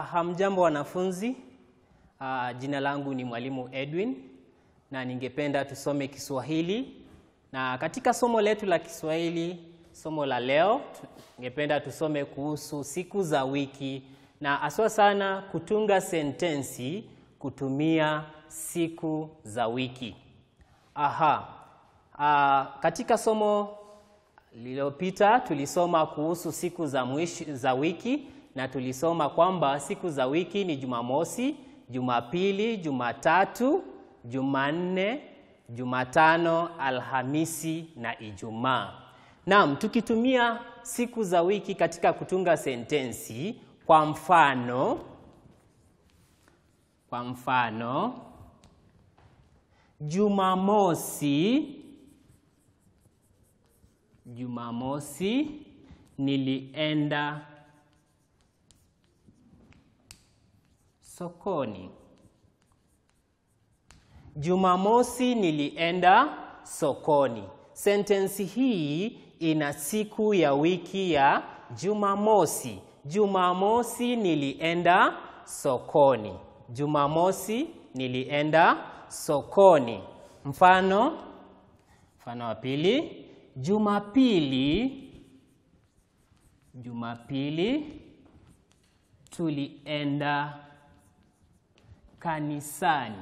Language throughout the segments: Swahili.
Hamjambo wanafunzi. Uh, jina langu ni Mwalimu Edwin na ningependa tusome Kiswahili. Na katika somo letu la Kiswahili, somo la leo, ningependa tusome kuhusu siku za wiki na aswa sana kutunga sentensi kutumia siku za wiki. Aha. Uh, katika somo lililopita tulisoma kuhusu siku za mwisho za wiki na tulisoma kwamba siku za wiki ni Jumamosi, Jumapili, Jumatatu, Jumanne, Jumatano, Alhamisi na Ijumaa. Naam, tukitumia siku za wiki katika kutunga sentensi, kwa mfano kwa mfano Jumamosi Jumamosi nilienda sokoni. Jumamosi nilienda sokoni. Sentensi hii ina siku ya wiki ya Jumamosi. Jumamosi nilienda sokoni. Jumamosi nilienda sokoni. Mfano, mfano wa pili, Jumapili Jumapili tulienda kanisani.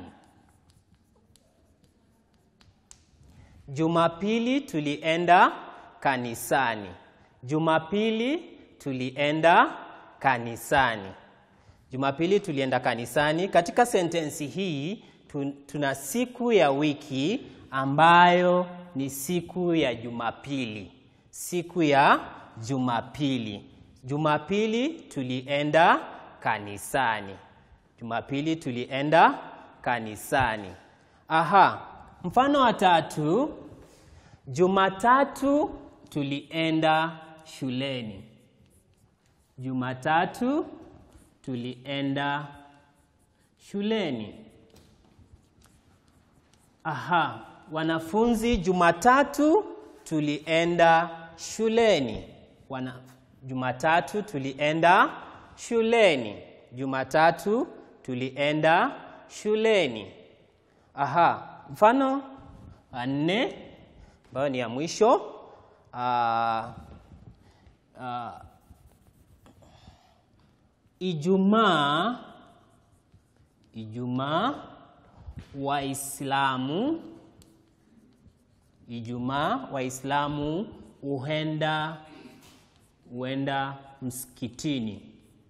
Jumapili tulienda kanisani. Jumapili tulienda kanisani. Jumapili tulienda kanisani. Katika sentensi hii tuna siku ya wiki ambayo ni siku ya Jumapili. Siku ya Jumapili. Jumapili tulienda kanisani. Jumapili tulienda kanisani. Aha, mfano wa tatu, Jumatatu tulienda shuleni. Jumatatu tulienda shuleni. Aha, wanafunzi, Jumatatu tulienda shuleni. Wana, Jumatatu tulienda shuleni. Jumatatu tulienda shuleni. Aha, mfano wa nne ambayo ni ya mwisho. Aa, aa, Ijumaa Ijumaa Waislamu Ijumaa Waislamu huenda huenda msikitini.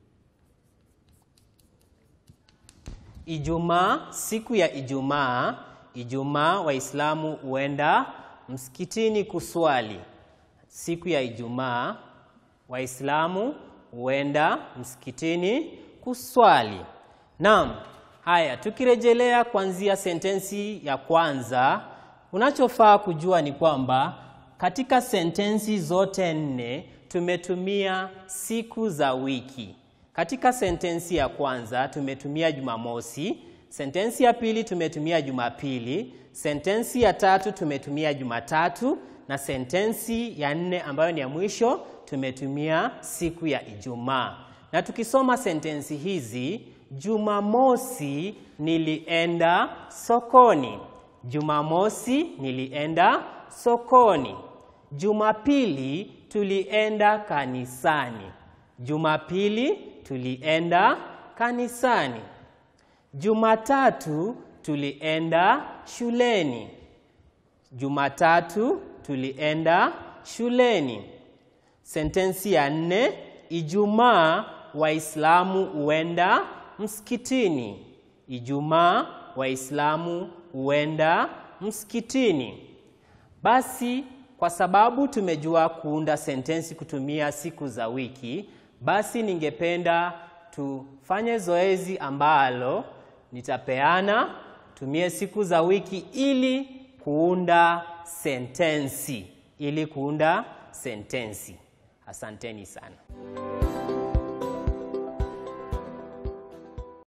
Ijumaa, siku ya Ijumaa, Ijumaa Waislamu huenda msikitini kuswali. Siku ya Ijumaa Waislamu huenda msikitini kuswali. Naam, haya tukirejelea kuanzia sentensi ya kwanza, unachofaa kujua ni kwamba katika sentensi zote nne tumetumia siku za wiki. Katika sentensi ya kwanza tumetumia Jumamosi, sentensi ya pili tumetumia Jumapili, sentensi ya tatu tumetumia Jumatatu na sentensi ya nne ambayo ni ya mwisho tumetumia siku ya Ijumaa. Na tukisoma sentensi hizi, Jumamosi nilienda sokoni. Jumamosi nilienda sokoni. Jumapili tulienda kanisani. Jumapili tulienda kanisani. Jumatatu tulienda shuleni. Jumatatu tulienda shuleni. Sentensi ya nne, Ijumaa Waislamu huenda msikitini. Ijumaa Waislamu huenda msikitini. Basi kwa sababu tumejua kuunda sentensi kutumia siku za wiki, basi ningependa tufanye zoezi ambalo nitapeana, tumie siku za wiki ili kuunda sentensi, ili kuunda sentensi. Asanteni sana.